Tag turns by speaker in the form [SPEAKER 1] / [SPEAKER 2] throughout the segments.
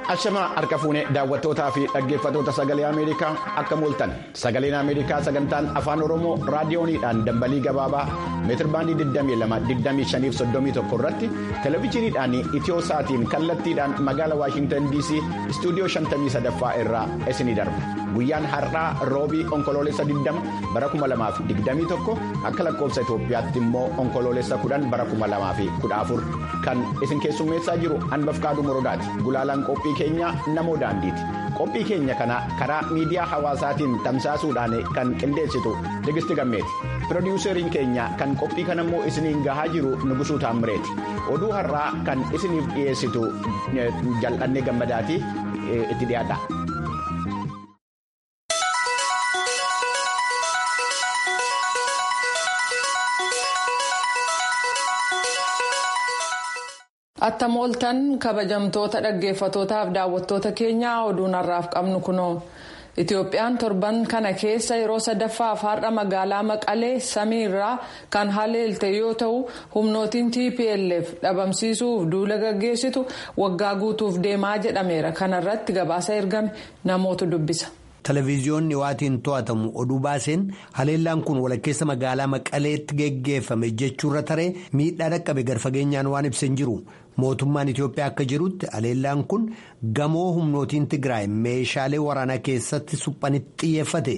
[SPEAKER 1] Ashamaa harka fuunee daawwattootaa fi dhaggeeffattoota sagalee Ameerikaa akka mooltan sagaleen Ameerikaa sagantaan afaan Oromoo raadiyooniidhaan dambalii gabaabaa meetirbaandii 22-25-31 irratti televezyiiniidhaan itiyoo sa'aatiin kallattiidhaan magaala Waashintan DC istuudiyoo 53ffaa irraa isinii darba. Guyyaan har'aa roobii onkoloolessa 20 bara 2021 akka lakkoofsa Itoophiyaatti immoo onkoloolessa 10 bara 2014 kan isin keessummeessaa jiru hanbaf kaaduu morodaati. Gulaalaan qophii keenya namoo daandiiti. Qophii keenya kana karaa miidiyaa hawaasaatiin tamsaasuudhaan kan qindeessitu Tigisti Gammeeti. Pirodiiseriin keenya kan qophii kana immoo isiniin gahaa jiru Nugusuu Taammireeti. Oduu har'aa kan isiniif dhiyeessitu jal'annee gammadaati itti dhiyaadha.
[SPEAKER 2] Attam ooltan kabajamtoota dhaggeeffatootaaf daawwattoota keenyaa oduun har'aaf qabnu kunoo Itoophiyaan torban kana keessa yeroo sadaffaaf har'a magaalaa Maqalee samii irraa kan haleelte yoo ta'u humnootiin TPLF dhabamsiisuuf duula gaggeessitu waggaa guutuuf deemaa jedhameera kanarratti gabaasa ergame namoota dubbisa.
[SPEAKER 3] Televiziyoonni waatiin to'atamu oduu baaseen haleellaan kun walakkeessa magaalaa Maqaleetti geggeeffame jechuurra taree miidhaa dhaqqabe garfageenyaan waan ibsan jiru. Mootummaan Itoophiyaa akka jirutti haleellaan kun gamoo humnootiin Tigraay meeshaalee waraanaa keessatti suphanitti xiyyeeffate.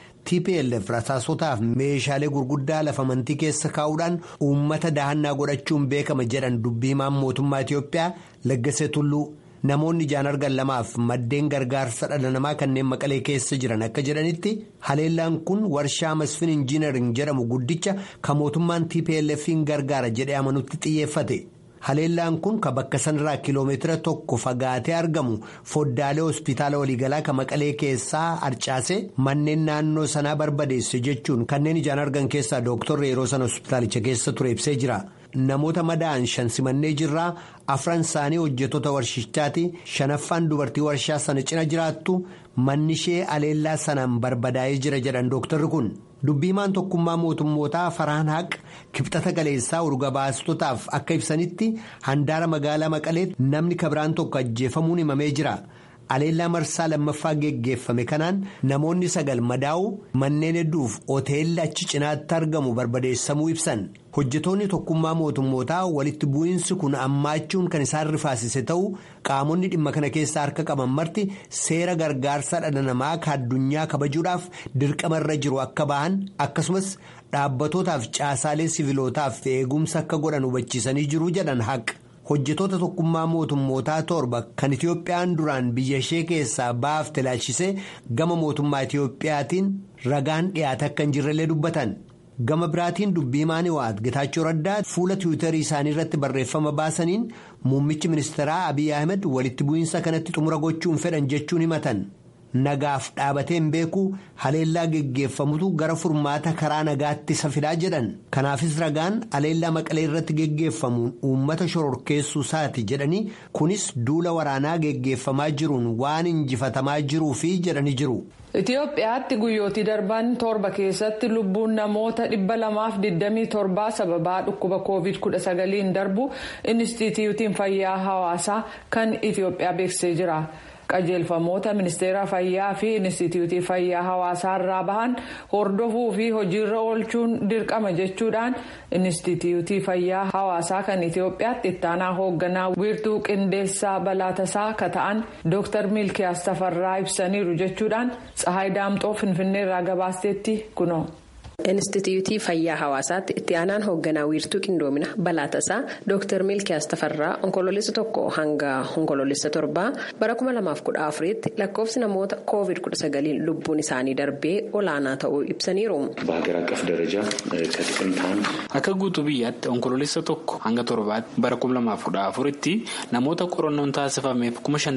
[SPEAKER 3] TPLF rasaasotaaf meeshaalee gurguddaa lafa amantii keessa kaa'uudhaan uummata dahannaa godhachuun beekama jedhan dubbii himaan mootummaa Itoophiyaa Laggasee Tulluu. Namoonni ijaan argan lamaaf maddeen gargaarsa dhala namaa kanneen maqalee keessa jiran akka jedhanitti haleellaan kun warshaa masfin injiinaring jedhamu guddicha kan mootummaan TPLF'n gargaara jedhee amanutti xiyyeeffate. Haleellaan kun kan bakka sanarraa kiloomeetira tokko fagaatee argamu foddaalee hospitaala waliigalaa kan maqalee keessaa harcaase manneen naannoo sanaa barbadeesse jechuun kanneen ijaan argan keessaa dooktorri yeroo sana hospitaalicha keessa ture ibsee jira. Namoota madaa'an shan simannee jirraa afran isaanii hojjettoota warshichaati shanaffaan dubartii warshaa sana cina jiraattu manni ishee haleellaa sanaan barbadaa'ee jira jedhan dooktarri kun. Dubbii himaan tokkummaa mootummootaa Faraan Haq kibxata galeessaa urga baastotaaf akka ibsanitti handaara magaalaa Maqaleetti namni kabiraan tokko ajjeefamuun himamee jira. Haleellaa marsaa lammaffaa geggeeffame kanaan namoonni sagal madaa'u manneen hedduuf hoteelli achi cinaatti argamu barbadeessamuu ibsan. Hojjetoonni tokkummaa mootummootaa walitti bu'iinsi kun ammaachuun kan isaan rifaasise ta'uu qaamonni dhimma kana keessaa harka qaban marti seera gargaarsa dhala namaa kan addunyaa kabajuudhaaf dirqamarra jiru akka bahan akkasumas dhaabbatootaaf caasaalee sivilootaaf eegumsa akka godhan hubachiisanii jiru jedhan haqa. hojjetoota tokkummaa mootummootaa torba kan Itiyoophiyaan duraan biyya ishee keessaa baafte ilaalchisee gama mootummaa Itiyoophiyaatiin ragaan dhiyaate akka hin jirrellee dubbatan. Gama biraatiin dubbii himaan waat Getaachoo Raddaa fuula tiwiitarii isaanii irratti barreeffama baasaniin muummichi ministeeraa Abiy Ahmed walitti bu'iinsa kanatti xumura gochuun fedhan jechuun himatan. Nagaaf dhaabateen beekuu haleellaa geggeeffamutu gara furmaata karaa nagaatti isa fidaa jedhan. Kanaafis ragaan haleellaa maqalee irratti geggeeffamuun uummata shororkeessuu isaati jedhanii kunis duula waraanaa geggeeffamaa jiruun waan injifatamaa jiruufi jedhanii jiru.
[SPEAKER 2] Itoophiyaatti guyyootii darban torba keessatti lubbuun namoota dhibba lamaaf digdamii torbaa sababaa dhukkuba covid kudha sagaliin darbu inistituutiin fayyaa hawaasaa kan Itoophiyaa beeksisee jira. qajeelfamoota ministeera fayyaa fi inistituutii fayyaa hawaasaa irraa bahan hordofuu fi hojiirra oolchuun dirqama jechuudhaan inistituutii fayyaa hawaasaa kan itiyoophiyaatti ittaanaa hoogganaa wiirtuu qindeessaa balaatasaa ka ta'an dooktar miilkiyaas tafarraa ibsaniiru jechuudhaan tsahaay daamxoo finfinneerraa gabaasteetti kunoo.
[SPEAKER 4] Inistituutii fayyaa hawaasaatti itti aanaan hoogganaa wiirtuu qindoomina balaatasaa Dr. Milkiyaas Tafarraa onkoloolessa tokko hanga onkoloolessa torbaa bara 2014tti lakkoofsi namoota COVID-19 lubbuun isaanii darbee olaanaa ta'uu ibsaniiru.
[SPEAKER 5] በሀገር አቀፍ ደረጃ ከጥቅምት አንድ
[SPEAKER 6] akka guutuu biyyaatti onkoloolessa tokko hanga torbaatti bara 2014tti namoota qorannoon taasifameef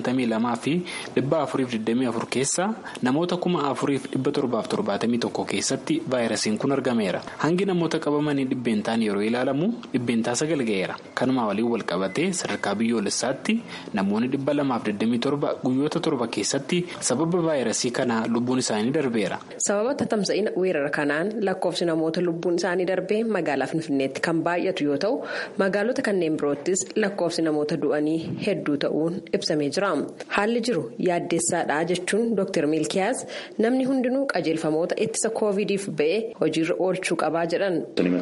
[SPEAKER 6] 52 fi 424 keessa namoota 4771 keessatti vaayirasiin waliigalteen kun argameera hangi namoota qabamanii dhibbeentaan yeroo ilaalamu dhibbeentaa sagal ga'eera kanuma waliin wal qabatee sadarkaa biyyoolessaatti namoonni dhibba lamaaf 27 guyyoota torba keessatti sababa vaayirasii kanaa lubbuun isaanii darbeera.
[SPEAKER 4] sababa tatamsa'ina weerara kanaan lakkoofsi namoota lubbuun isaanii darbee magaalaa finfinneetti kan baay'atu yoo ta'u magaalota kanneen biroottis lakkoofsi namoota du'anii hedduu ta'uun ibsamee jira haalli jiru yaaddeessaadha jechuun dr milkiyaas namni hundinuu qajeelfamoota ittisa koovidiif ba'e hojiirra oolchuu qabaa jedhan.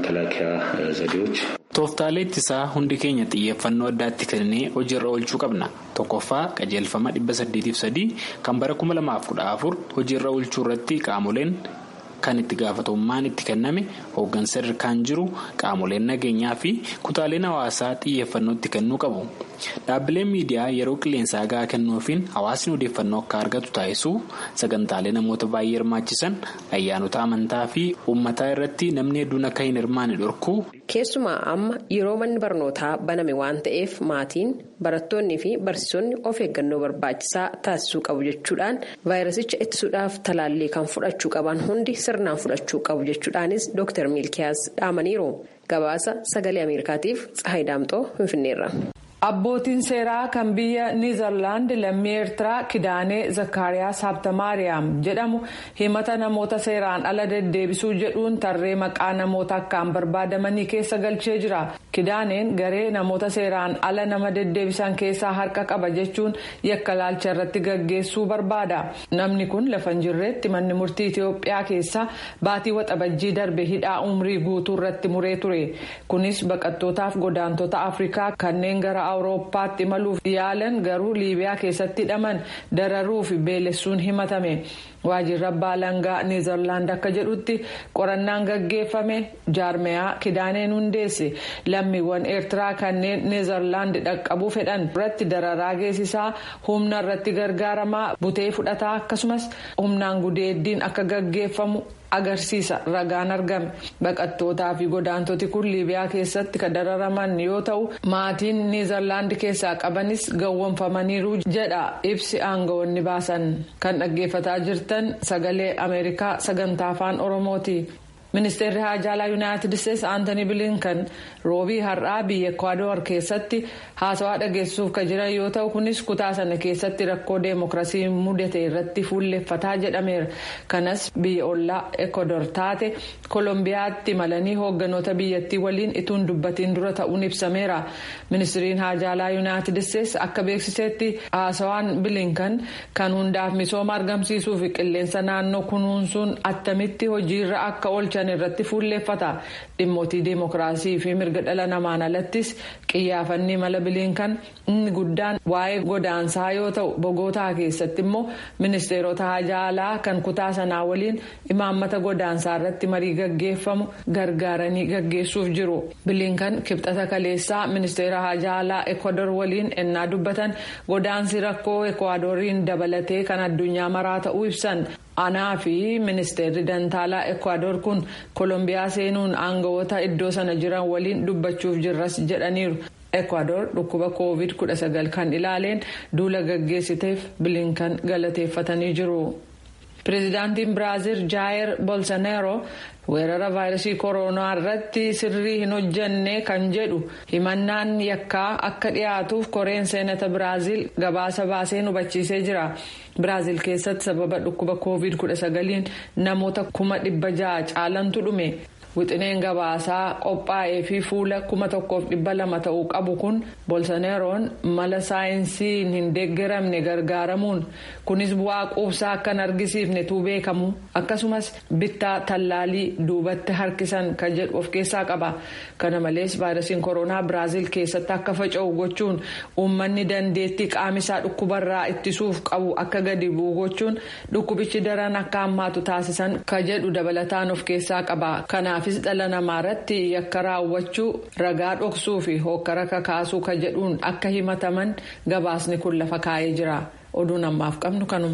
[SPEAKER 6] tooftaalee ittisaa hundi keenya xiyyeeffannoo addaatti kennee hojiirra oolchuu qabna tokkoffaa qajeelfama 803 kan bara 2014 hojiirra oolchuu irratti qaamoleen. kan itti gaafatamummaan itti kenname hooggansa sadarkaan jiru qaamoleen nageenyaa fi kutaaleen hawaasaa xiyyeeffannoo itti kennuu qabu dhaabbileen miidiyaa yeroo qilleensaa gahaa kennuufiin hawaasni odeeffannoo akka argatu taasisuu sagantaalee namoota baay'ee hirmaachisan ayyaanota amantaa fi uummataa irratti namni hedduun akka hin hirmaanne dhorkuu.
[SPEAKER 4] keessumaa amma yeroo manni barnootaa baname waan ta'eef maatiin barattoonnii fi barsiisonni of eeggannoo barbaachisaa taasisuu qabu jechuudhaan vaayirasicha ittisuudhaaf talaallii kan fudhachuu qaban hundi sirnaan fudhachuu qabu jechuudhaanis dr milkiyaas dhaamaniiru gabaasa sagalee ameerikaatiif tsahayi daamxoo finfinneerra.
[SPEAKER 2] abbootiin seeraa kan biyya niizerlaand lammii eertiraa kidaanee zakkaariyaas habtamaariyaam jedhamu himata namoota seeraan ala deddeebisuu jedhuun tarree maqaa namoota akkaan barbaadamanii keessa galchee jira kidaaneen garee namoota seeraan ala nama deddeebisan keessaa harka qaba jechuun yakka laalcha irratti gaggeessuu barbaada namni kun lafa hin jirreetti manni murtii itiyoophiyaa keessa baatii waxabajjii darbe hidhaa umrii guutuu irratti muree ture kunis baqattootaaf godaantota afrikaa kanneen gara awurooppaatti imaluuf yaalan garuu liibiyaa keessatti hidhaman dararuu fi beelessuun himatame waajjirri abbaa alangaa niizerlaand akka jedhutti qorannaan gaggeeffame jaarmeyaa kidaaneen hundeesse lammiiwwan eertiraa kanneen niizerlaand dhaqqabuu fedhan irratti dararaa geessisaa humna irratti gargaaramaa butee fudhataa akkasumas humnaan gudeeddiin akka gaggeeffamu. agarsiisa ragaan argame baqattootaa fi godaantoti kun liibiyaa keessatti kan dararaman yoo ta'u maatiin niizerlaand keessaa qabanis gawwomfamaniiru jedha ibsi aangawoonni baasan kan dhaggeeffataa jirtan sagalee ameerikaa sagantaa afaan oromooti. ministeerri haajaalaa yuunaayitid isteetsi aantanii bilinkan roobii har'aa biyya ekwaador keessatti haasawaa dhageessuuf kan jiran yoo ta'u kunis kutaa sana keessatti rakkoo deemokiraasii mudate irratti fuulleffataa jedhameera kanas biyya ollaa ekwaador taate koolombiyaatti malanii hoogganoota biyyattii waliin ituun dubbatiin dura ta'uun ibsameera ministiriin haajaalaa yuunaayitid isteetsi akka beeksisetti haasawaan bilinkan kan hundaaf misooma argamsiisuu fi qilleensa naannoo kunuunsuun attamitti hojiirra akka oolchan. irratti fuulleeffata dhimmootii deemokiraasii fi mirga dhala namaan alattis qiyyaafanni mala bilinkan inni guddaan waa'ee godaansaa yoo ta'u bogootaa keessatti immoo ministeerota haajaalaa kan kutaa sanaa waliin imaammata godaansaa irratti marii gaggeeffamu gargaaranii gaggeessuuf jiru bilinkan kibxata kaleessaa ministeera haajaalaa ekwaador waliin ennaa dubbatan godaansi rakkoo ekwaadoriin dabalatee kan addunyaa maraa ta'uu ibsan. anaa fi ministeerri dantaalaa ekwaador kun koolombiyaa seenuun aangawoota iddoo sana jiran waliin dubbachuuf jirras jedhaniiru ekwaador dhukkuba koovid 19 kan ilaaleen duula gaggeessiteef bilinkan galateeffatanii jiru. pireezidaantiin biraaziil jaayer bolsonaaro weerara vaayirasii kooroonaa irratti sirrii hin hojjanne kan jedhu himannaan yakkaa akka dhiyaatuuf koreen seenata biraaziil gabaasa baasee hubachiisee jira biraaziil keessatti sababa dhukkuba koovid 19 namoota kuma dhibba ja'a caalantu dhume. wixineen gabaasaa qophaa'ee fi fuula kuma tokkoof dhibba lama ta'uu qabu kun bolsoneeroon mala saayinsiin hin deeggaramne gargaaramuun kunis bu'aa quubsaa akka hin argisiifnetu beekamu akkasumas bittaa tallaalii duubatti harkisan kan jedhu of keessaa qaba kana malees vaayirasiin kooroonaa biraaziil keessatti akka faca'u gochuun uummanni dandeettii qaamisaa dhukkubarraa ittisuuf qabu akka gadi bu'u gochuun dhukkubichi daran akka hammaatu taasisan kan jedhu dabalataan of keessaa qaba kanaaf. kanaafis dhala namaa irratti yakka raawwachuu ragaa dhoksuu fi hokkara kakaasuu ka jedhuun akka himataman gabaasni kun lafa kaa'ee jira oduun ammaaf qabnu kanuma.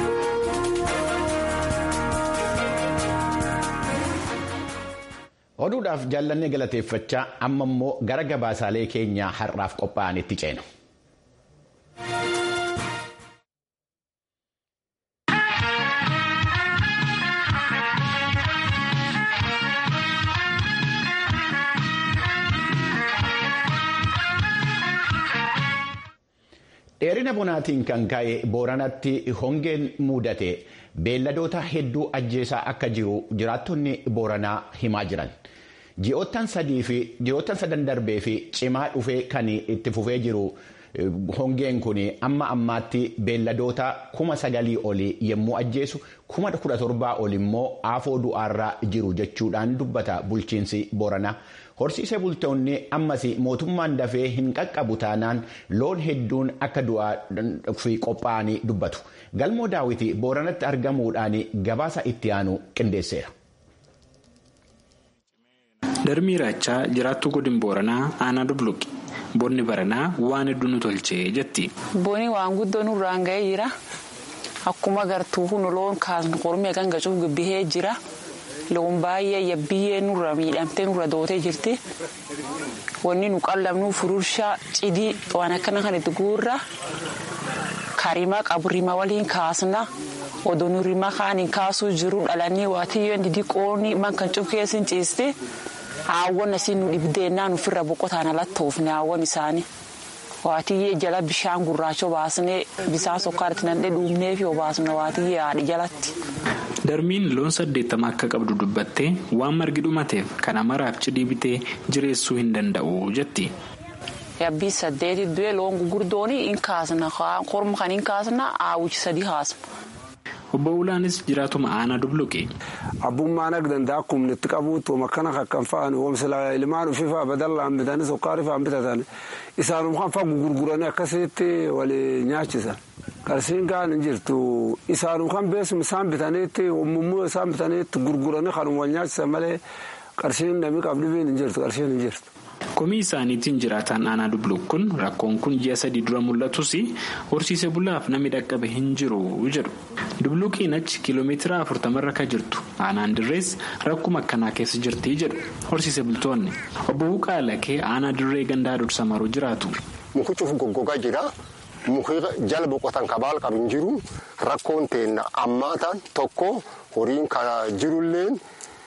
[SPEAKER 1] oduu oduudhaaf jaallannee galateeffachaa amma immoo gara gabaasaalee keenyaa har'aaf qophaa'anitti ceena. dheerina bonaatiin kan ka'e booranatti hongeen mudate beelladoota hedduu ajjeesaa akka jiru jiraattonni booranaa himaa jiran ji'oottan sadan darbee fi cimaa dhufee kan itti fufee jiru hongeen kun amma ammaatti beelladoota kuma sagalii olii yommuu ajjeesu kuma kudha torbaa ol immoo aafoo du'aarraa jiru jechuudhaan dubbata bulchiinsi booranaa. horsiisee bultoonni ammas mootummaan dafee hin qaqqabu taanaan loon hedduun akka du'aa fi qophaa'anii dubbatu galmoo daawiti booranatti argamuudhaan gabaasa itti aanu qindeesseera.
[SPEAKER 6] darbii raachaa jiraattuu godin booranaa aanaa dubluqi bonni baranaa waan hedduu nu tolchee jetti.
[SPEAKER 7] boni waan guddoo nurraan ga'ee jira akkuma gartuu kun loon kaasnu qormee kan gacuuf gabbihee jira. loon baay'ee yabbiyyee nurra miidhamtee nurra dootee jirti wanni nu qallabnu fururshaa cidii waan akkana kan itti guurra karimaa qabu rima waliin kaasna odoo nu rima kaaniin kaasuu jiru dhalanii waatiyyoon didiqoonni man kan cufkeessin ciiste haawwan asiin nu dhibdeennaan ofirra boqotaan alattoofne haawwan isaanii waatiyyee jala bishaan gurraacha baasnee bisaan sokkaarratti nandhee dhuumnee fi obaasna waatiyyee haadhi jalatti.
[SPEAKER 6] darmiin loon saddeettama akka qabdu dubbattee waan margi dhumateef kana maraaf cidii bitee jireessuu hin danda'u jetti.
[SPEAKER 7] yabbii saddeeti du'e loon gurguddoon hin kaasna korma kan hin kaasna aawwichi sadii haasma.
[SPEAKER 6] obbo Ulaanis jiraatuma aanaa dubluqe.
[SPEAKER 8] abbummaan akka danda'a kumni itti qabuutu makkana kakkan fa'an oomishla ilmaan ofii badallaan bitanii sukkaari fa'an bitatan isaanuma kan fa'a gurguranii akkasitti wali nyaachisan. qarshiin kaan hin jirtu isaanuma kan beesum isaan bitaniitti mummuu isaan bitaniitti gurguranii kanuma wal nyaachisan malee qarshiin namni qabdibiin hin jirtu qarshiin hin jirtu.
[SPEAKER 6] komii isaaniitiin jiraataan aanaa dubluq kun rakkoon kun ji'a sadii dura mul'atus horsiise bulaaf namni dhaqqabe hin jiru jedhu dubluqiin achi kiiloomeetira afurtamarra ka jirtu aanaan dirrees rakkuma akkanaa keessa jirti jedhu horsiise bultoonni obbo Buqaalakee aanaa dirree gandaa dursa maruu jiraatu.
[SPEAKER 9] mukichuuf goggogaa jira muki jala boqotan kabaal qabu hin jiru rakkoon teenna ammaataan tokko horiin jirulleen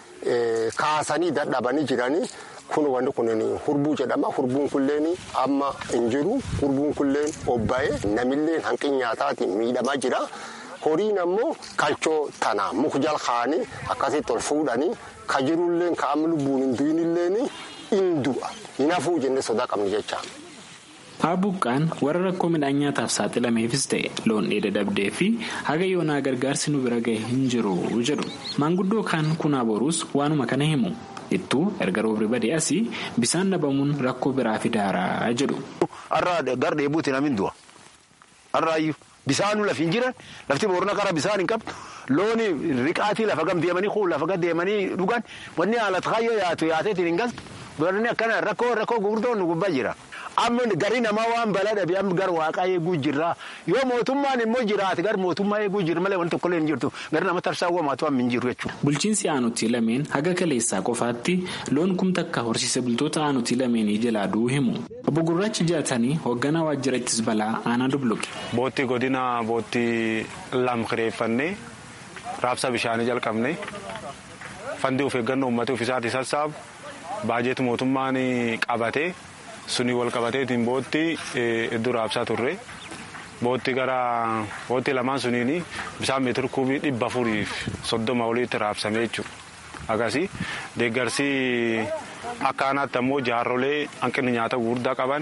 [SPEAKER 9] kaasanii dadhabanii jiranii. kun wanti kun hurbuu jedhama hurbuun kulleen amma hin jiru hurbuun kulleen obba'ee namillee hanqin nyaataatiin miidhamaa jira horiin ammoo kalchoo tana muka jala kaa'anii akkasitti ol fuudhanii ka jirulleen ka amma lubbuun hin du'inilleen hin du'a hin hafuu jennee sodaa qabni jecha.
[SPEAKER 6] Haabuqqaan warra rakkoo midhaan nyaataaf saaxilameefis ta'e loon dheeda dhabdee fi haga yoonaa gargaarsi nu bira ga'e hin jiru jedhu maanguddoo kaan kunaa boruus waanuma kana himu. ittuu erga roobri badee asii bisaan dhabamuun rakkoo biraa fidaaraa jedhu.
[SPEAKER 10] Har'a gar dheebuuti namni du'a. Har'aayyuu bisaanuu lafi hin jiran lafti boorna karaa bisaan hin qabdu looni riqaatii lafa gam deemanii kuun lafa gad deemanii dhugan wanni haala kaayyoo yaatu yaateetiin hin galtu. Boorni akkana rakkoo rakkoo gurguddoon nu gubbaa jira. Amma gari namaa waan balaa dhabe amma gara waaqaa eeguu jirra. Yoo mootummaan immoo jiraate gara mootummaa eeguu jirra malee wanti tokkollee hin jirtu. Gara nama tarsaa uumaatu amma hin jiru jechuudha.
[SPEAKER 6] Bulchiinsi aanutii lameen haga kaleessaa qofaatti loon kumta akka horsiise bultoota aanutii lameenii jalaa du'u himu. Obbo Gurraachi jaatanii hoogganaa waajjira ittis balaa aanaa dubluqe.
[SPEAKER 8] Boottii godina boottii lam kireeffannee raabsa bishaanii jalqabne fandii of eeggannoo uummata ofiisaatii sassaabu baajeeti mootummaan qabatee. suni wal qabateetiin bootti iddoo raabsaa turre bootti gara bootti lamaan suniin bisaan meetira kuubii dhibba afuriif soddoma olitti raabsame jechuudha. Akkasii deeggarsi akka aanaatti ammoo jaarrolee hanqinni nyaata gurguddaa qaban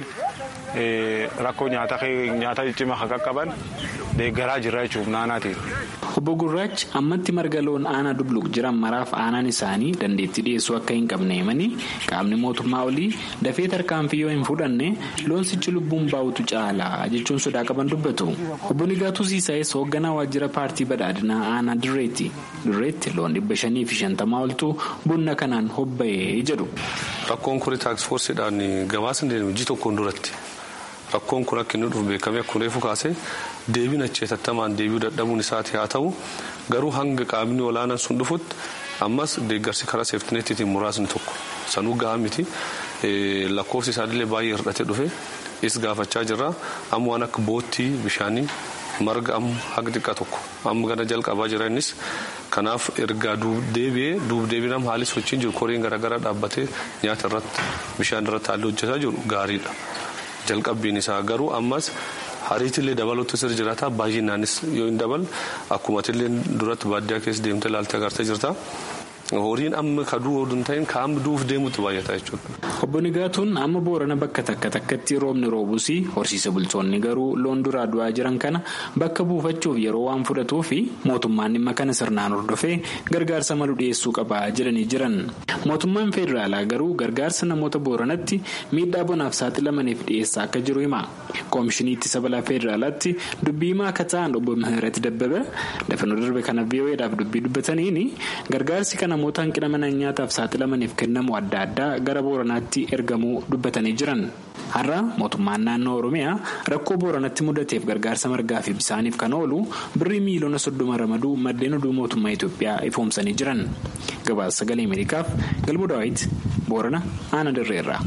[SPEAKER 8] rakkoo nyaata ciccimaa akka qaban deeggaraa jira jechuudha naannaatiin.
[SPEAKER 6] Obbo Gurraachi ammatti marga loon aanaa dubluq jiran maraaf aanaan isaanii dandeettii dhiyeessuu akka hin qabne himanii qaamni mootummaa olii dafee tarkaanfii yoo hin fudhanne loonsichi lubbuun baa'utu caalaa jechuun sodaa qaban dubbatu. Obbo Nigaatuu Siisaayes hoogganaa waajjira paartii badhaadhinaa aanaa Dirreetti. Dirreetti loon dhibba shanii fi shantamaa oltu bonna kanaan hobba'ee jedhu.
[SPEAKER 11] Rakkoon kun taaksfoorsiidhaan gabaasa deemu hojii tokkoon duratti. Rakkoon kun akka inni dhufu beekamee akkuma reefu kaasee deebiin acheetattamaan deebi'uu dadhabuun isaati haa ta'u garuu hanga qaamni olaanaan sun dhufutti ammas deeggarsi karaa seeftineetiitiin muraasni tokko sanuu gahaa miti lakkoofsi isaanillee baay'ee hir'ate dhufe is gaafachaa jirra amma waan akka boottii bishaanii marga amma haga xiqqaa tokko amma gana jalqabaa jira innis kanaaf ergaa duubdeebi'ee duubdeebiinam haalli sochiin jiru koriin garaagaraa dhaabbatee nyaata irratti bishaan irratti haalli hojjetaa jiru gaariidha jalqabbiin isaa garuu ammas hariitillee dabaluutu sir jiraata baay'inaanis yoo hin dabal akkuma illee duratti baadiyyaa keessa deemtee ilaaltee agartee jirta. horiin amma kaduu hodun ta'in kaam duuf deemutti baay'ata jechuudha.
[SPEAKER 6] Obbo Nigaatuun amma boorana bakka takka takkatti roobni roobus horsiisa bultoonni garuu loon duraa du'aa jiran kana bakka buufachuuf yeroo waan fudhatuu fi mootummaan dhimma kana sirnaan hordofee gargaarsa malu dhiyeessuu qaba jedhanii jiran. Mootummaan federaalaa garuu gargaarsa namoota booranatti miidhaa bonaaf saaxilamaniif dhiyeessaa akka jiru hima. Koomishinii ittisa balaa federaalaatti dubbii himaa akka ta'an obbo Mihirat Dabbaba dafanii darbe kana VOAdhaaf dubbii dubbataniin gargaarsi kana namoota hanqina mana nyaataaf saaxilamaniif kennamu adda addaa gara booranaatti ergamuu dubbatanii jiran har'a mootummaan naannoo oromiyaa rakkoo booranatti mudateef gargaarsa margaa fi bisaaniif kan oolu birrii miiliyoona soddoma ramaduu maddeen oduu mootummaa itiyoophiyaa ifoomsanii jiran gabaasa sagalee ameerikaaf galmoo daawit boorana aana dirreerra.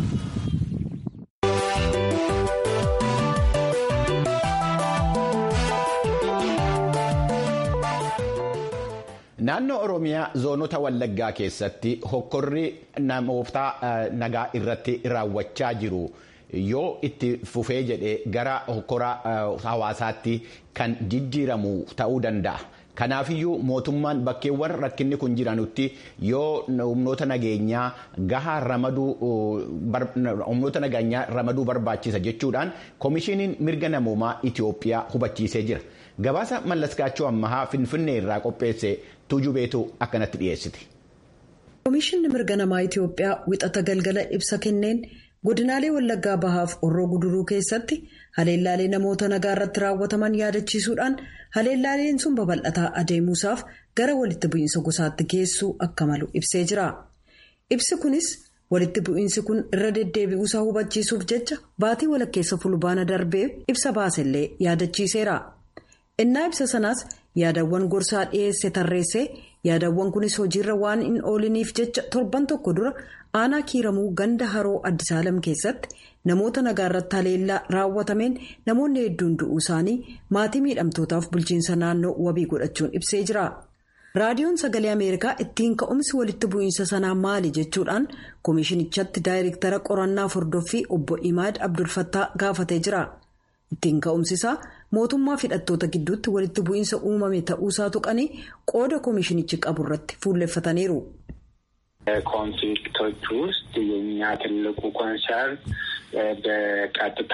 [SPEAKER 1] Naannoo Oromiyaa zoonota Wallaggaa keessatti hokkorri namoota nagaa irratti raawwachaa jiru yoo itti fufee jedhee gara hokkora hawaasaatti kan jijjiiramu ta'uu danda'a. Kanaafiyyuu mootummaan bakkeewwan rakkinni kun jiranutti yoo humnoota nageenyaa gahaa ramaduu humnoota nageenyaa ramaduu barbaachisa jechuudhaan koomishiniin mirga namoomaa Itiyoophiyaa hubachiisee jira. Gabaasa mallaskaachuu ammahaa Finfinnee irraa qopheesse tuujubeetu akkanatti dhiyeessiti.
[SPEAKER 12] Koomishinni mirga namaa Itiyoophiyaa wixata galgala ibsa kenneen godinaalee Wallaggaa Bahaaf Orroo Guduruu keessatti haleellaalee namoota nagaa irratti raawwataman yaadachiisuudhaan haleellaaleen sun babal'ataa adeemuusaaf gara walitti bu'iinsa gosaatti geessuu akka malu ibsee jira. Ibsi kunis walitti bu'iinsi kun irra deddeebi'uusaa hubachiisuuf jecha baatii walakkeessa fulbaana darbee ibsa baasellee yaadachiiseera. innaa ibsa sanaas yaadawwan gorsaa dhiyeesse tarreessee yaadawwan kunis hojiirra waan hin ooliniif jecha torban tokko dura aanaa kiiramuu ganda haroo addisaalam keessatti namoota nagaa irratti haleellaa raawwatameen namoonni hedduun du'uu isaanii maatii miidhamtootaaf bulchiinsa naannoo wabii godhachuun ibsee jira. raadiyoon sagalee ameerikaa ittiin ka'umsi walitti bu'iinsa sanaa maali jechuudhaan koomishinichatti daayireektara qorannaa hordoffii obbo imaad abdulfattaa gaafatee jira. ittiin ka'umsisaa mootummaa hidhattoota gidduutti walitti bu'iinsa uumame ta'uusaa tuqanii qooda koomishinichi qabu irratti fuulleffataniiru.
[SPEAKER 13] ኮንፍሊክቶች ውስጥ የኛ ትልቁ ኮንሰርን በቀጥታ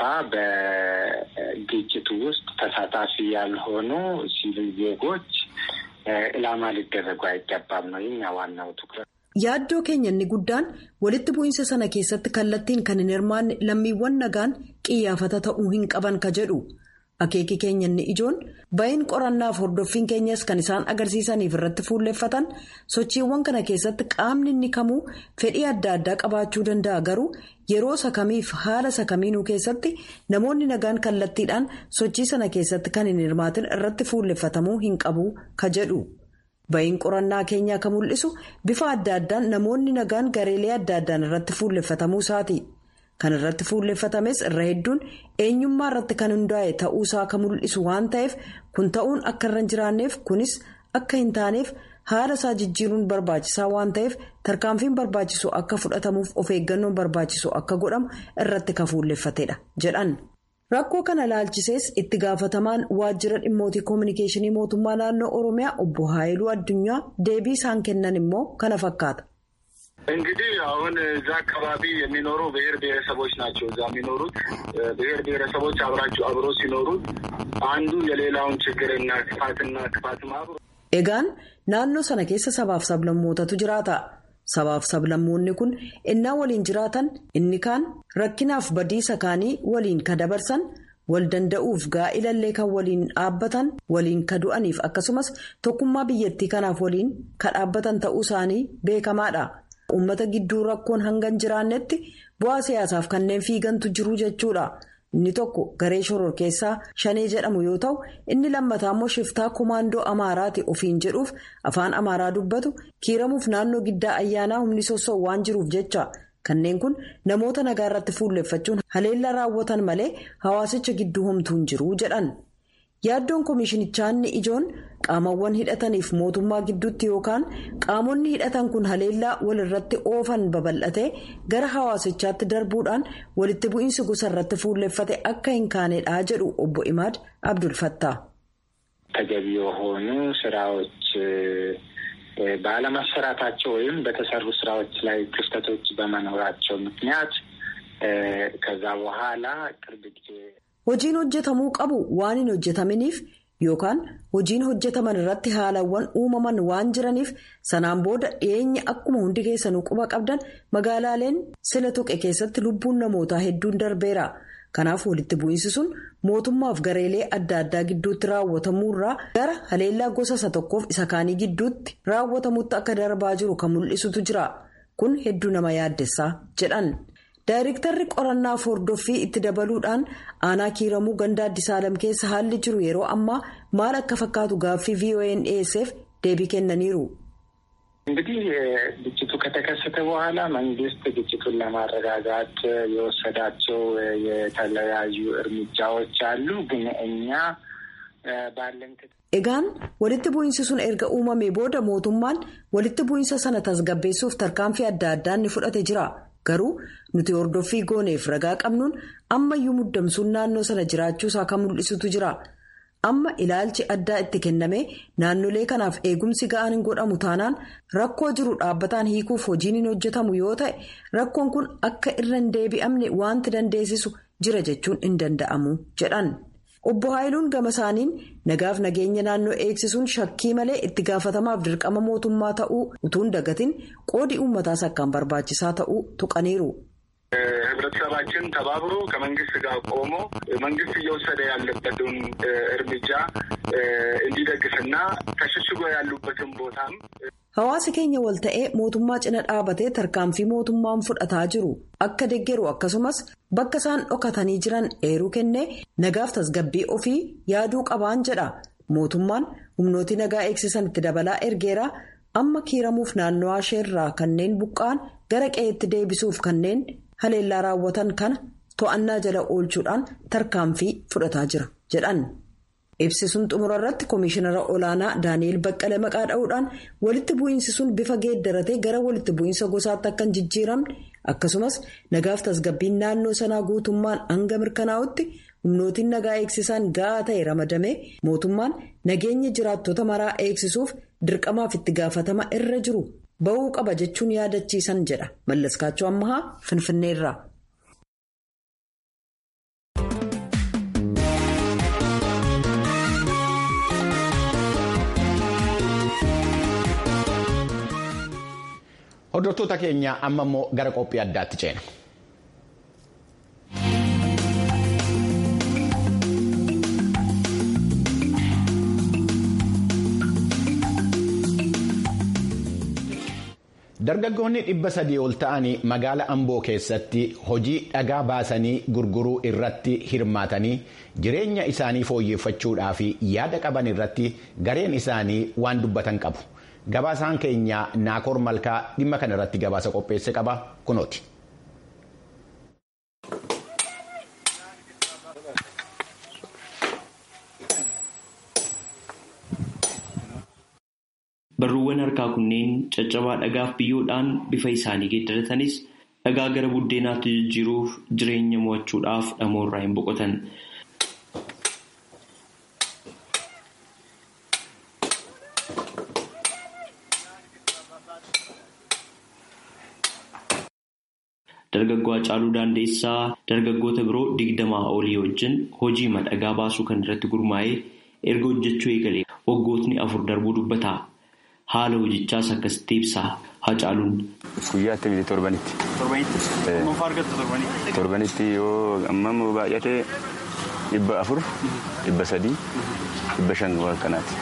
[SPEAKER 13] በግጭቱ ውስጥ ተሳታፊ ያልሆኑ ሲቪል ዜጎች ኢላማ ሊደረጉ አይገባም ነው የኛ ዋናው ትኩረት።
[SPEAKER 12] yaaddoo keenya inni guddaan walitti bu'iinsa sana keessatti kallattiin kan hin hirmaanne lammiiwwan nagaan qiyyaafata ta'uu hin qaban ka jedhu akeeki keenya inni ijoon ba'iin qorannaaf hordoffiin keenyas kan isaan agarsiisaniif irratti fuulleffatan sochiiwwan kana keessatti qaamni inni kamuu fedhii adda addaa qabaachuu danda'a garuu yeroo sakamiif haala sakamiinuu keessatti namoonni nagaan kallattiidhaan sochii sana keessatti kan hin hirmaatin irratti fuulleffatamuu hin qabu ka jedhu. Ba'iin qorannaa keenyaa kan mul'isu bifa adda addaan namoonni nagaan gareelee adda addaan irratti fuulleffatamuu isaati. Kan irratti fuulleffatames irra hedduun eenyummaa irratti kan hundaa'e ta'uusaa kan mul'isu waan ta'eef kun ta'uun akka irra hin jiraanneef kunis akka hin taaneef haala isaa jijjiiruun barbaachisaa waan ta'eef tarkaanfiin barbaachisu akka fudhatamuuf of eeggannoon barbaachisu akka godhamu irratti kan fuulleffatedha jedhan. Rakkoo kana laalchisees itti gaafatamaan waajjira dhimmootii koominikeeshinii mootummaa naannoo Oromiyaa obbo Haayiluu Addunyaa deebii isaan kennan immoo kana fakkaata.
[SPEAKER 14] እንግዲህ አሁን እዛ አካባቢ የሚኖሩ ብሔር ብሔረሰቦች ናቸው። እዛ የሚኖሩት ብሔር ብሔረሰቦች አብራቸው አብሮ ሲኖሩት አንዱ የሌላውን ችግርና ክፋትና ክፋትም አብሮ
[SPEAKER 12] Egaan naannoo sana keessa sabaaf sablammootatu jiraata. Sabaaf sablammoonni kun innaa waliin jiraatan inni kaan rakkinaaf badiisa kaanii waliin ka dabarsan wal danda'uuf gaa'ilallee kan waliin dhaabbatan waliin ka du'aniif akkasumas tokkummaa biyyattii kanaaf waliin ka dhaabbatan ta'uu isaanii beekamaadha. Uummata gidduu rakkoon hanga hin jiraannetti bu'aa siyaasaaf kanneen fiigantu jiru jechuudha. inni tokko garee shororkeessaa shanee jedhamu yoo ta'u inni lammataa immoo shiftaa komaandoo amaaraati ofiin jedhuuf afaan amaaraa dubbatu kiiramuuf naannoo giddaa ayyaanaa humni sossoo waan jiruuf jecha kanneen kun namoota nagaa irratti fuulleffachuun haleellaa raawwatan malee hawaasicha gidduu homtuu hin jiru jedhan. yaaddoon koomishinichaa inni ijoon qaamawwan hidhataniif mootummaa gidduutti yookaan qaamonni hidhatan kun haleellaa walirratti oofan babal'atee gara hawaasichaatti darbuudhaan walitti bu'iinsi gosa irratti fuulleffate akka hin kaanedha jedhu obbo imaad abdulfattaa.
[SPEAKER 13] ተገቢ የሆኑ ስራዎች ባለመሰራታቸው ወይም በተሰሩ ስራዎች ላይ ክፍተቶች በመኖራቸው ምክንያት ከዛ በኋላ ቅርብ ጊዜ
[SPEAKER 12] Hojiin hojjetamuu qabu waan hin hojjetaminiif yookaan hojiin hojjetaman irratti haalawwan uumaman waan jiraniif sanaan booda dhiyeenya akkuma hundi keessanuu quba qabdan magaalaaleen sila tuqe keessatti lubbuun namootaa hedduun darbeera. Kanaaf walitti bu'iinsi sun mootummaaf gareelee adda addaa gidduutti raawwatamuurraa gara haleellaa gosa isa tokkoof isa kaanii gidduutti raawwatamutti akka darbaa jiru kan mul'isutu jira. Kun hedduu nama yaaddessaa jedhan. Daayirektarri qorannaa hordoffii itti dabaluudhaan aanaa kiiramuu gandaa Addis Alam keessa haalli jiru yeroo ammaa maal akka fakkaatu gaaffii VOA'n dhiyeesseef deebii kennaniiru.
[SPEAKER 13] እንግዲህ ግጭቱ ከተከሰተ በኋላ መንግስት ግጭቱን ለማረጋጋት የወሰዳቸው የተለያዩ እርምጃዎች አሉ። ግን እኛ ባለን
[SPEAKER 12] Egaan walitti bu'iinsi sun erga uumamee booda mootummaan walitti bu'iinsa sana tasgabbeessuuf tarkaanfii adda addaa ni fudhate jira. Garuu nuti hordoffii gooneef ragaa qabnuun ammayyuu muddamsuun naannoo sana jiraachuusaa kan mul'isutu jira. Amma ilaalchi addaa itti kenname naannolee kanaaf eegumsi ga'aan hin godhamu taanaan rakkoo jiru dhaabbataan hiikuuf hojiin hin hojjetamu yoo ta'e rakkoon kun akka irra hin deebi'amne wanti dandeessisu jira jechuun hin danda'amu jedhan. Obbo Haayiluun gama isaaniin nagaaf nageenya naannoo eegsisuun shakkii malee itti gaafatamaaf dirqama mootummaa ta'uu utuun dagatiin qoodii uummataas akkaan barbaachisaa ta'uu tuqaniiru.
[SPEAKER 14] ህብረተሰባችን ተባብሮ ከመንግስት ጋር ቆሞ መንግስት እየወሰደ ያለበትን እርምጃ እንዲደግፍና ተሸሽጎ ያሉበትን ቦታም
[SPEAKER 12] Hawaasi keenya wal ta'ee mootummaa cina dhaabatee tarkaanfii mootummaan fudhataa jiru akka deeggaru akkasumas bakka isaan dhokatanii jiran eeruu kennee nagaaf tasgabbii ofii yaaduu qabaan jedha. Mootummaan humnooti nagaa eegsisan itti dabalaa ergeera amma kiiramuuf naannoo isheerraa kanneen buqqa'an gara qe'eetti deebisuuf kanneen haleellaa raawwatan kana to'annaa jala oolchuudhaan tarkaanfii fudhataa jira jedhan. Ibsisuun xumura irratti Komishinara Olaanaa Daani'eel Baqqalee maqaa dha'uudhaan walitti bu'iinsi sun bifa geeddaratee gara walitti bu'iinsa gosaatti akka hin jijjiiramne akkasumas nagaaf tasgabbiin naannoo sanaa guutummaan hanga mirkanaa'utti humnootiin nagaa eegsisan ga'aa ta'e ramadamee mootummaan nageenya jiraattota maraa eegsisuuf dirqamaaf itti gaafatama irra jiru ba'uu qaba jechuun yaadachiisan jedha Mallaskaachoo Ammahaa Finfinneerraa.
[SPEAKER 1] Hordoftoota keenya amma immoo gara qophii addaatti ceena. Dargaggoonni dhibba sadii ol ta'anii magaala Amboo keessatti hojii dhagaa baasanii gurguruu irratti hirmaatanii jireenya isaanii fooyyeffachuudhaaf yaada qaban irratti gareen isaanii waan dubbatan qabu. Gabaasaan keenya Naakoor Malkaa dhimma kana irratti gabaasa qopheesse qaba kunooti.
[SPEAKER 15] Barruuwwan harkaa kunneen caccabaa dhagaaf biyyoodhaan bifa isaanii geeddaratanis dhagaa gara buddeenaatti jijjiiruuf jireenya mo'achuudhaaf dhamoorraa hin boqotan. Dargaggoo Hacaaluu Daandeessaa dargaggoota biroo digdamaa olii wajjin hojii dhagaa baasuu kan irratti gurmaa'ee erga hojjechuu eegalee waggootni afur darbuu dubbata. Haala hojichaas akkasitti ibsa Hacaaluun.
[SPEAKER 16] Guyyaatti miti torbanitti.
[SPEAKER 15] Torbanitti? Maaf argattu torbanitti?
[SPEAKER 16] Torbanitti yoo ammam baay'ate dhibba afur, dhibba sadii, dhibba shan waan akkanaati.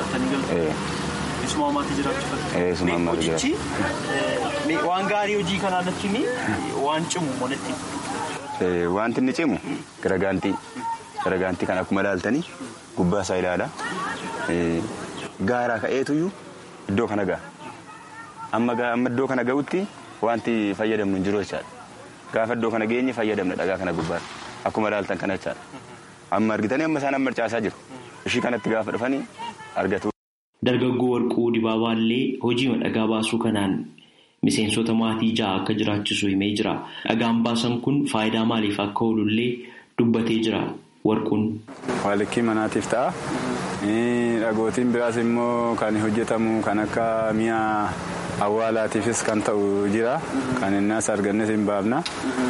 [SPEAKER 15] Isuma ammaatti jiraachuu
[SPEAKER 16] Isuma ammaatti
[SPEAKER 15] Hojichi waan gaarii hojii kanaa natti waan cimu walitti.
[SPEAKER 16] wanti inni cimu garagaantii garagaantii kan akkuma ilaaltanii gubbaa isaa ilaala gaaraa ka'eetuyyuu iddoo kana ga'a amma iddoo kana ga'utti wanti fayyadamnu hin jiru jechaadha gaafa iddoo kana geenye fayyadamna dhagaa kana gubbaa akkuma ilaaltan kana jechaadha amma argitanii amma isaan amma caasaa jiru ishii kanatti gaafa dhufanii argatu.
[SPEAKER 15] Dargaggoo warquu dibaabaallee hojii dhagaa baasuu kanaan miseensota maatii ja'a akka jiraachisu himee jira. Dhagaan baasan kun faayidaa maaliif akka oolullee dubbatee jira warquun.
[SPEAKER 8] Waalikkii manaatiif ta'a. Dhagootiin biraas immoo kan hojjetamu kan akka mi'a awwaalaatiifis kan ta'u jira. Kan innas argannes hin baafna.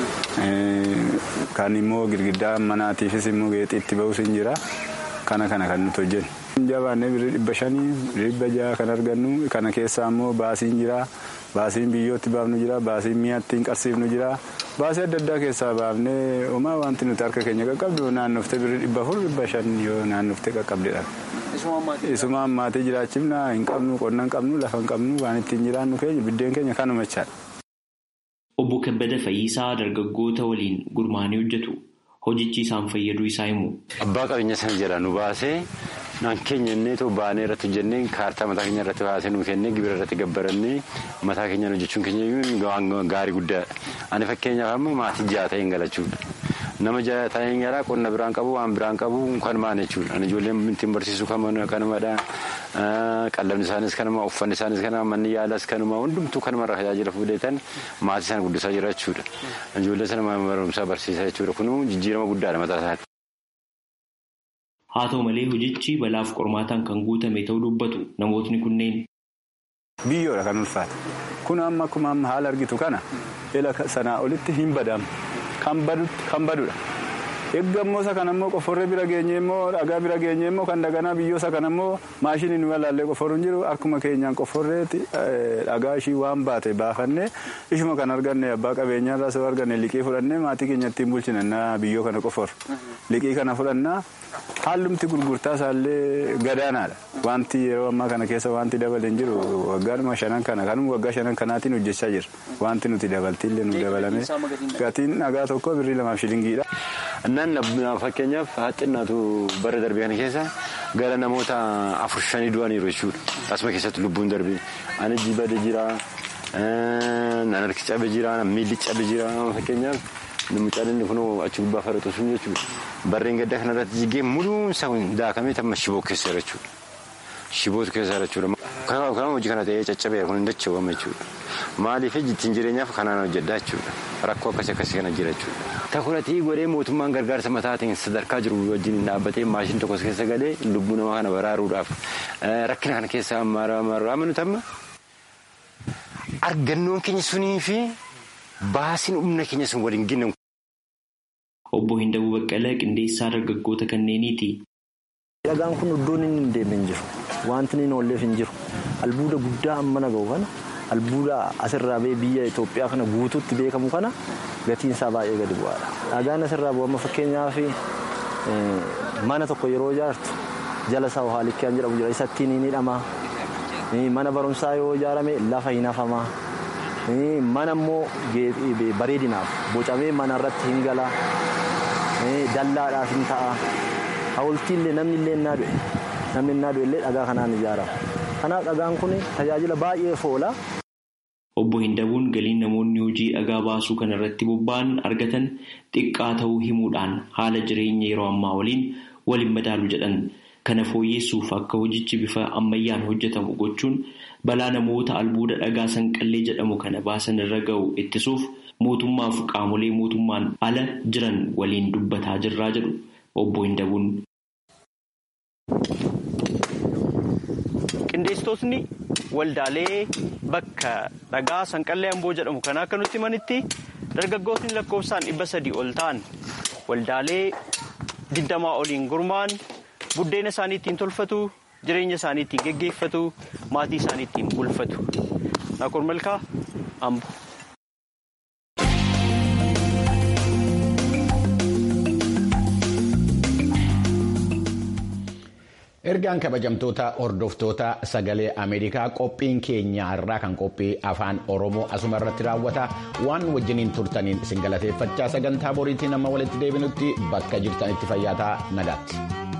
[SPEAKER 8] Kan immoo girgiddaa manaatiifis immoo geexii itti ba'us hin jira. Kana kana kan nuti hojjennu. Jabaannee birrii dhibba shanii dhibba jaha kan argannu kana keessaa immoo baasiin jira baasiin biyyootti baafnu jira baasiin mi'aatti hin qarsiifnu jira baasii adda addaa keessaa baafnee homaa wanti nuti harka keenya qaqqabdu naannoftee birrii dhibba afur dhibba shan yoo naannoftee qaqqabdedha. Isumaan maatii jiraachifna hin qabnu qonna hin qabnu lafa hin qabnu waan ittiin jiraannu keenya biddeen keenya kanuma jechaadha.
[SPEAKER 15] Obbo Kabbada Fayyisaa dargaggoota waliin gurmaanii hojjetu. Hojichi isaan fayyaduu isaa himu.
[SPEAKER 17] Abbaa qabeenya sana jala nu baasee naan keenya innee too baanee irratti hojjennee kaartaa mataa keenya irratti baasee nu kennee gibira irratti gabbarannee mataa keenyaan hojjechuun keenya gaarii guddaadha. Ani fakkeenyaaf amma maatii ja'a ta'een galachuudha. Nama ja'a ta'een galaa qonna biraan qabu waan biraan qabu kanumaan jechuudha. Ani ijoolleen ittiin barsiisu kanumadha. Qallabni isaanis kanuma uffanni isaanis kanuma manni yaalaas kanuma hundumtuu kanumarraa tajaajila fuudheetan maatii isaan guddisaa jira jechuudha. Ijoollee sana barumsaa barsiisaa jechuudha. Kun jijjiirama guddaadha mataa isaatti.
[SPEAKER 15] Haa ta'u malee hojichi balaaf qormaataan kan guutame ta'uu dubbatu namootni kunneen.
[SPEAKER 8] Biyyoodha kan ulfaate. Kun amma akkuma amma haala argitu kana ila sanaa olitti hin badamu. Kan badudha. Eeggammoo isa kan ammoo qoforree bira geenye immoo dhagaa bira geenye immoo kan daganaa biyyoosa kan ammoo maashiniin nu ilaallee qoforru hin jiru akkuma keenyaan qoforreetti dhagaa ishii waan baate baafannee ishuma kan arganne abbaa qabeenyaarraa soo arganne liqii fudhannee maatii keenya ittiin bulchina biyyoo kana qoforru. Liqii kana fudhannaa haalumti gurgurtaa isaallee gadaanaadha. Wanti yeroo ammaa kana keessa wanti dabale hin jiru waggaadhuma shanan kana kanuma waggaa shanan kanaatiin hojjechaa jira. Wanti nuti dabaltiillee nu dabalame gatiin dhagaa tokko birrii lamaaf shilingiidha.
[SPEAKER 17] Naan fakkeenyaaf haxinnaatu bara darbee kana keessa gara namoota afur shanii du'aniiru jechuudha. Asuma keessatti lubbuun darbee. Ani jibade jira, nan harki cabe jira, miilli cabe jira fakkeenyaaf. Mucaan inni kun achi gubbaa faratu sun jechuudha. Barreen gaddaa kanarratti jigee muluun isaa daakamee tamma shiboo keessa jechuudha. Shibootu keessa jechuudha. Kan hojii kana ta'ee caccabee kun hin dachawwama jechuudha. Maaliif ittiin jireenyaaf kanaan hojjedhaa jechuudha. Rakkoo akkasii akkasii kana jira jechuudha. Takuratii godhee mootummaan gargaarsa mataatiin sadarkaa jiru wajjin dhaabbatee maashinii tokkos keessa galee lubbuu namaa kana baraaruudhaaf rakkina kana keessa ammaa nuti amma argannoon keenya sunii fi baasiin humna keenya sun waliin ginnan.
[SPEAKER 15] Obbo Hindabuu Baqqalee qindeessaa dargaggoota kanneeniiti.
[SPEAKER 18] Dhagaan kun iddoon inni hin deemne hin jiru. Wanti inni oolleef hin jiru. Albuuda guddaa amma naga'u kana albuuda asirraa bee biyya Itoophiyaa kana guutuutti beekamu kana gatiin isaa baay'ee gadi bu'aadha. Dhagaan asirraa bu'u amma fakkeenyaaf mana tokko yeroo ijaartu jala isaa haalikkeen jedhamu jira isatti ni hidhama. Mana barumsaa yoo ijaarame lafa hin hafamaa. Mana immoo bareedinaaf bocamee mana irratti hin gala. Dallaadhaaf hin ta'a. Hawultiillee namni illee innaa du'e. Namni innaa du'e illee dhagaa kanaan ijaarama. Kanaaf dhagaan kun tajaajila baay'eef oola.
[SPEAKER 15] Obbo Hindabuun galiin namoonni hojii dhagaa baasuu kana irratti bobba'an argatan xiqqaa ta'uu himuudhaan haala jireenya yeroo ammaa waliin waliin madaalu jedhan. Kana fooyyessuuf akka hojichi bifa ammayyaan hojjetamu gochuun balaa namoota albuuda dhagaa sanqallee jedhamu kana baasan irra ga'u ittisuuf mootummaaf qaamolee mootummaan ala jiran waliin dubbataa jirraa jedhu obbo Hindabuun.
[SPEAKER 19] Qindeessitootni waldaalee bakka dhagaa sanqallee amboo jedhamu kana akka nutti himanitti dargaggootni lakkoofsaan dhibba sadii ol ta'an waldaalee digdamaa oliin gurmaa'an. buddeena isaanii ittiin tolfatu jireenya isaanii ittiin geggeeffatu maatii isaanii ittiin bulfatu Naakor Malkaa Ambo.
[SPEAKER 1] ergaan kabajamtoota hordoftoota sagalee ameerikaa qophiin keenya irraa kan qophii afaan oromoo asuma irratti raawwata waan wajjiniin turtaniin isin galateeffachaa sagantaa boriitiin amma walitti deebinutti bakka jirtanitti fayyaataa nagaatti.